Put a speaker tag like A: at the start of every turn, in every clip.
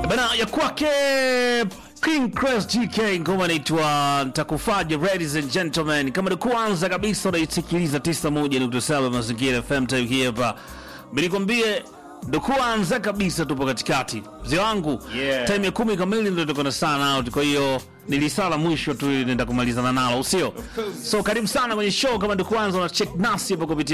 A: bana ya kwake King Crest GK ngoma inaitwa Ntakufaje. Ladies and gentlemen, kama ni kwanza kabisa unaisikiliza 91.7 Mazingira FM time hii hapa, nilikwambie ndo kwanza kabisa, tupo katikati mzee wangu
B: Yeah.
A: time ya kumi kamili ndo tuko na sana out, kwa hiyo nilisala mwisho tu nenda kumalizana nalo, usio
B: course.
A: so karibu sana kwenye show. Kama ndo kwanza una check nasi hapo kupitia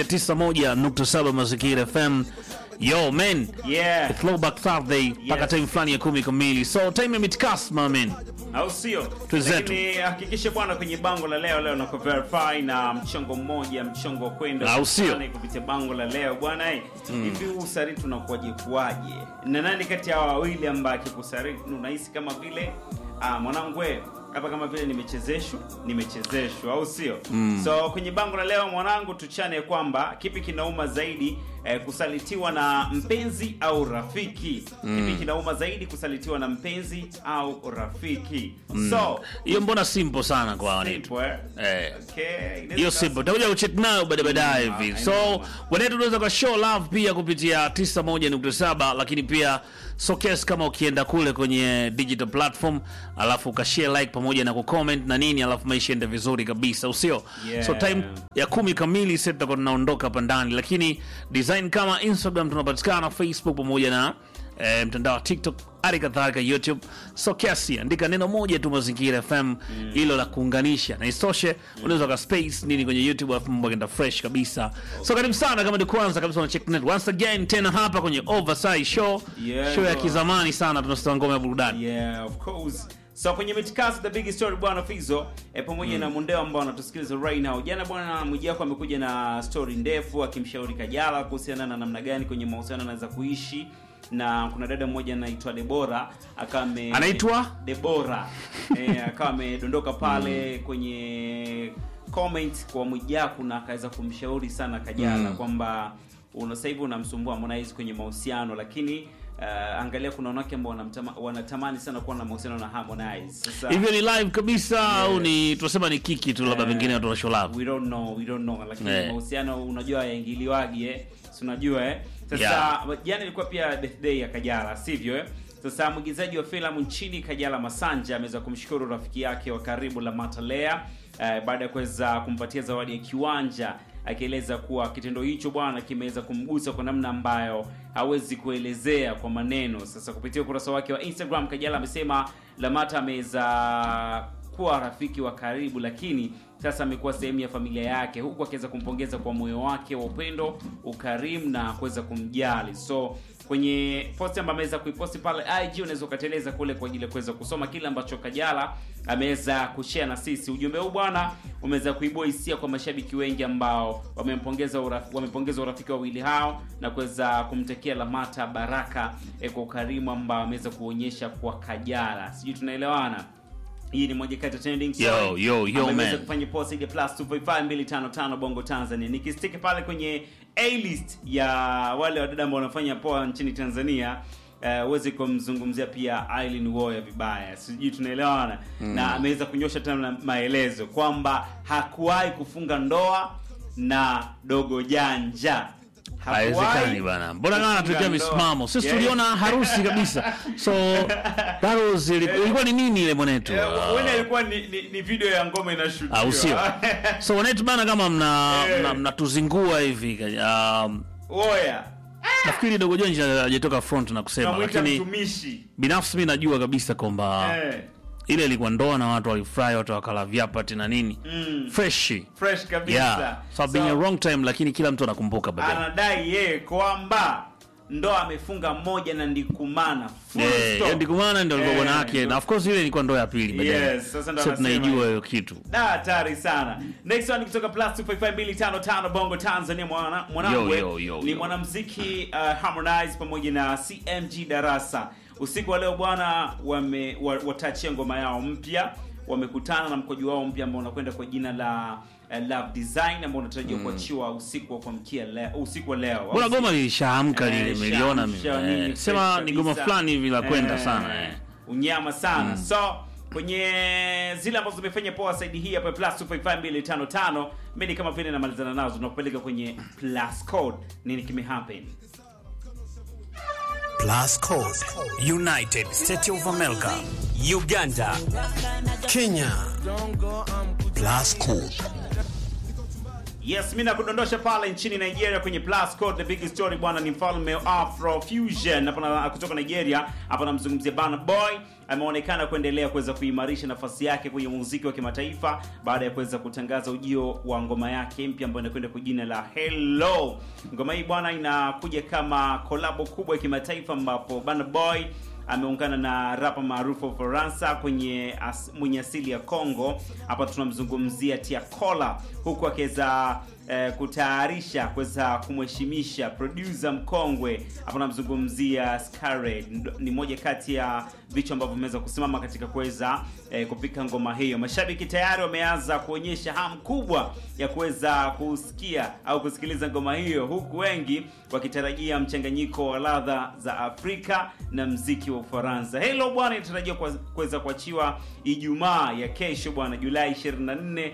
A: 91.7 Mazingira FM. Yo man,
B: Yeah.
A: throwback Thursday mpaka
B: Yes.
A: time fulani ya kumi kamili, so time ya midcast my man.
B: au sio?
A: Twenzetu.
B: Lakini hakikishe bwana, kwenye bango la leo leo na verify na mchongo mmoja, mchongo wa kwenda
A: Au sio?
B: kukutana kupitia bango la leo bwana. eh, Hivi huu usariti unakuwaje kuwaje? Na nani kati ya hawa wawili ambaye akikusariti unahisi kama vile ah, mwanangu we hapa kama vile nimechezeshwa nimechezeshwa, au sio? So kwenye bango la leo mwanangu, tuchane kwamba kipi kinauma zaidi eh, kusalitiwa na mpenzi au rafiki? Kipi kinauma zaidi kusalitiwa na mpenzi au rafiki? So
A: Hiyo mbona simple sana kwa wanetu
B: simple, eh?
A: eh.
B: Okay, inaweza
A: hiyo
B: kuwa
A: simple takuja kucheck nayo baada baadaye
B: Mm,
A: hivi
B: I
A: so
B: know.
A: wanetu unaweza kwa show love pia kupitia 91.7 lakini pia sokes kama ukienda kule kwenye digital platform alafu ukashare like pamoja na kucomment na nini alafu maisha ende vizuri kabisa usio
B: Yeah.
A: so time ya kumi kamili sasa tutakuwa tunaondoka hapa ndani lakini design kama instagram tunapatikana facebook pamoja na eh, mtandao wa tiktok hali kadhalika youtube so kiasi andika neno moja tu mazingira fm hilo la kuunganisha na isitoshe unaweza ka space nini kwenye youtube alafu mambo yakaenda fresh kabisa so karibu sana kama ni kwanza kabisa una check net once again tena hapa kwenye oversize show
B: Yeah,
C: show ya
B: bro.
C: kizamani sana tunasitoa ngoma ya burudani
B: Yeah, of course. So kwenye Mitikasi the big story bwana Fizo e, pamoja na Mundeo ambao wanatusikiliza right now. Jana bwana Mwijaku amekuja na story ndefu akimshauri Kajala kuhusiana na namna gani kwenye mahusiano anaweza kuishi na kuna dada mmoja anaitwa Debora akawa ame
A: Anaitwa?
B: Debora eh, akawa amedondoka pale kwenye comment kwa Mwijaku na akaweza kumshauri sana Kajala kwamba una sasa hivi unamsumbua Harmonize kwenye mahusiano lakini uh, angalia kuna wanawake ambao wanamtama- wanatamani sana kuwa na mahusiano na Harmonize. Sasa
A: hivyo ni live kabisa au ni tunasema ni kiki tu labda
B: Eh,
A: pengine watu wa show love
B: we don't know, we don't know lakini
A: Eh.
B: mahusiano unajua yaingiliwagi eh. Si unajua eh. Sasa
A: Yeah.
B: jana ilikuwa pia birthday ya Kajala, sivyo eh? Sasa mwigizaji wa filamu nchini Kajala Masanja ameweza kumshukuru rafiki yake wa karibu Lamata Lea eh, baada ya kuweza kumpatia zawadi ya kiwanja akieleza kuwa kitendo hicho bwana kimeweza kumgusa kwa namna ambayo hawezi kuelezea kwa maneno. Sasa kupitia ukurasa wake wa Instagram, Kajala amesema Lamata ameweza kuwa rafiki wa karibu, lakini sasa amekuwa sehemu ya familia yake, huku akiweza kumpongeza kwa moyo wake wa upendo, ukarimu na kuweza kumjali. So kwenye posti ambayo ameweza kuiposti pale IG, unaweza ukateleza kule kwa ajili ya kuweza kusoma kile ambacho Kajala ameweza kushare na sisi. Ujumbe huu bwana umeweza kuibua hisia kwa mashabiki wengi ambao wamempongeza uraf, wamepongeza urafiki wa wawili hao na kuweza kumtakia Lamata baraka eh, kwa ukarimu ambao ameweza kuonyesha kwa Kajala. Sijui tunaelewana? hii ni moja kati ya trending story
A: Yo, yo, yo,
B: ambayo imeweza
A: man.
B: kufanya post ile plus 255255 bongo Tanzania. Nikistiki pale kwenye A list ya wale wadada ambao wanafanya poa nchini Tanzania eh, uweze kumzungumzia pia Aileen Woya vibaya, sijui tunaelewana na ameweza kunyosha tena maelezo kwamba hakuwahi kufunga ndoa na dogo janja Hakuwahi
A: haiwezekani bana mbona kama anatuletea
B: kufunga ndoa.
A: misimamo sisi
B: Yeah.
A: tuliona harusi kabisa so that was ilikuwa ni nini ile mwanetu
B: Eh,
A: Ah.
B: huenda ilikuwa ni, ni, ni video ya ngoma inashutiwa
A: au sio so wanetu bana kama mna
B: Eh.
A: mna- mnatuzingua hivi um,
B: Oya,
A: nafikiri dogo jonji hajatoka front na kusema
B: tunamwita
A: lakini
B: mtumishi
A: binafsi mi najua kabisa kwamba
B: eh,
A: ile ilikuwa ndoa na watu walifurahi watu wakala vyapati na nini
B: mm,
A: freshi
B: fresh kabisa
A: yeah so, been a wrong time lakini kila mtu anakumbuka baadaye
B: anadai yeye kwamba ndoa amefunga moja na ndikumana Full
A: Eh,
B: stop.
A: hiyo ndikumana ndio alikuwa
B: Eh,
A: bwana yake na of course ile ilikuwa ndoa ya pili baadaye
B: Yes, sasa ndo
A: so
B: anasema
A: tunaijua
B: hiyo.
A: hiyo kitu
B: Da, hatari sana next one kutoka plus 255255 bongo tanzania mwana- mwanangu
A: Yo, yo, yo,
B: ni
A: yo.
B: mwanamuziki uh, harmonize pamoja na cmg darasa usiku wa leo bwana wame wa- watachia ngoma yao mpya wamekutana na mkojo wao mpya ambao unakwenda kwa jina la uh, love design ambao unatarajiwa kuachiwa usiku wa kuamkia leo usiku wa leo
A: bora goma lilishaamka
B: Eh,
A: lile meliona mimi.
B: shamsha
A: Eh,
B: nini,
A: sema
B: fresh
A: ni goma
B: kabisa.
A: fulani hivi la kwenda
B: Eh,
A: sana eh.
B: unyama sana so kwenye zile ambazo zimefanya poa saidi hii hapa plus 255255 mimi ni kama vile namalizana nazo tunakupeleka kwenye plus code nini kimehappen
D: Plus Code,
E: United States of America,
D: Uganda, Kenya. Plus Code.
B: Yes, mi nakudondosha pale nchini Nigeria kwenye Plus Code. The big story bwana ni mfalme wa Afro Fusion hapa na kutoka Nigeria. Hapa namzungumzia Burna Boy, ameonekana kuendelea kuweza kuimarisha nafasi yake kwenye muziki wa kimataifa baada ya kuweza kutangaza ujio wa ngoma yake mpya ambayo inakwenda kwa jina la Hello. Ngoma hii bwana inakuja kama kolabo kubwa ya kimataifa ambapo Burna Boy ameungana na rapa maarufu wa Ufaransa kwenye as, mwenye asili ya Congo. Hapa tunamzungumzia Tiakola, huku akiweza eh, kutayarisha kuweza kumheshimisha producer mkongwe. Hapa namzungumzia Scarred, ni moja kati ya vichwa ambavyo vimeweza kusimama katika kuweza eh, kupika ngoma hiyo. Mashabiki tayari wameanza kuonyesha hamu kubwa ya kuweza kusikia au kusikiliza ngoma hiyo, huku wengi wakitarajia mchanganyiko wa ladha za Afrika na mziki wa Ufaransa. Hello bwana, inatarajiwa kuweza kuachiwa Ijumaa ya kesho bwana, Julai 24,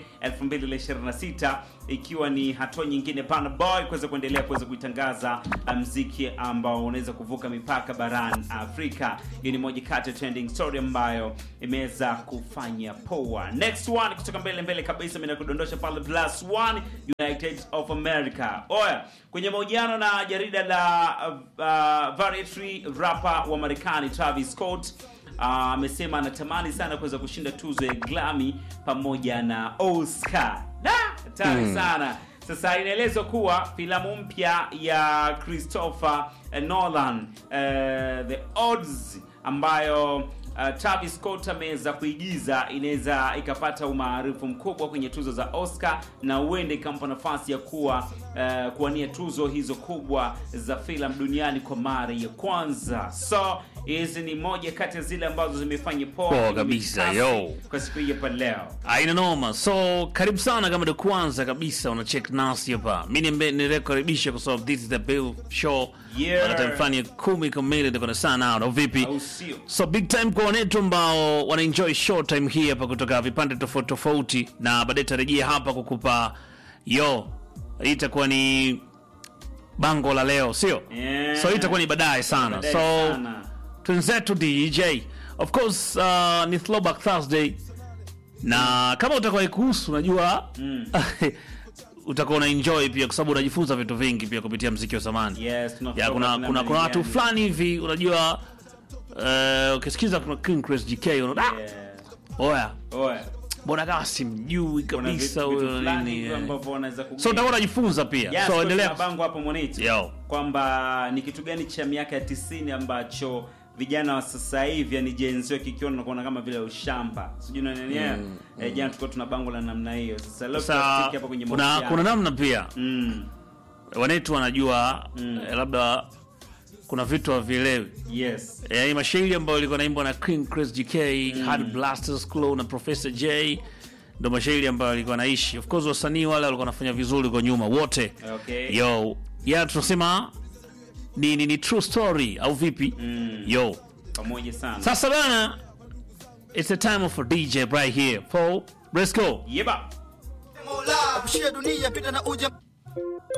B: 2026 ikiwa ni hatua nyingine Burna Boy kuweza kuendelea kuweza kuitangaza mziki ambao unaweza kuvuka mipaka barani Afrika. Hiyo ni moja kati ya trending story ambayo imeweza kufanya poa. Next one kutoka mbele mbele kabisa, mimi nakudondosha pale plus one United of America. Oya, kwenye mahojiano na jarida la uh, Variety, rapper wa Marekani Travis Scott amesema uh, anatamani sana kuweza kushinda tuzo ya Grammy pamoja na Oscar. Da, hatari mm. sana. Sasa inaelezwa kuwa filamu mpya ya Christopher Nolan uh, The Odds ambayo uh, Travis Scott ameweza kuigiza inaweza ikapata umaarufu mkubwa kwenye tuzo za Oscar na huende ikampa nafasi ya kuwa uh, kuwania tuzo hizo kubwa za filamu duniani kwa mara ya kwanza. So hizi ni moja kati ya zile ambazo zimefanya poa
A: Poa kabisa, yo.
B: kwa siku hii hapa leo.
A: aina noma so karibu sana kama ndo kwanza kabisa una check nasi hapa mi nimbe- nilikukaribisha kwa sababu this is the bill show
B: Yeah.
A: Ana time fulani ya kumi kamili ndiko na sana au vipi
B: Au sio?
A: so big time kwa wanetu ambao wana enjoy show time hii hapa kutoka vipande tofauti tofauti na baadaye tarejia hapa kukupa yo hii itakuwa ni bango la leo sio
B: Yeah.
A: so hii itakuwa ni baadaye sana
B: Baadaye
A: so
B: sana.
A: twenzetu dj of course uh, ni throwback thursday na kama utakuwa ikuhusu unajua utakuwa una enjoy pia kwa sababu unajifunza vitu vingi pia kupitia mziki wa zamani
B: Yes, tuna
A: ya kuna
B: throwback
A: kuna kuna watu
B: namna
A: fulani hivi unajua eh, ukisikiza kuna King Chris GK unaona
B: gani?
A: "Ah, oya
B: Oya.
A: mbona kama simjui
B: Kuna
A: kabisa
B: vitu- vitu
A: huyo
B: fulani
A: nini
B: hivyo
A: eh."
B: ambavyo wanaweza kugain.
A: so utakuwa unajifunza pia
B: Yes,
A: so
B: kwa
A: endelea
B: tuna bango hapo Monito
A: Yo.
B: kwamba ni kitu gani cha miaka ya 90 ambacho vijana wa sasa hivi yani Gen Z kikiona nakuona kama vile ushamba sijui na nini mm, eh, jana tulikuwa tuna bango la namna hiyo sasa leo
A: sasa
B: tutafiki hapa kwenye
A: kuna
B: mahusiano.
A: kuna namna pia
B: mm,
A: wanetu wanajua eh, labda kuna vitu havielewi
B: yes
A: yani mashairi ambayo ilikuwa naimbwa na King Chris GK Hard Blasters Claw na Professor J ndo mashairi ambayo alikuwa naishi of course wasanii wale walikuwa wanafanya vizuri kwa nyuma wote
B: Okay.
A: yo ya tunasema ni, ni, ni true story au vipi
B: Mm.
A: yo
B: pamoja sana
A: sasa bana it's the time of a DJ right here Paul let's go
B: yeba
F: Mola, apishie dunia pita na uja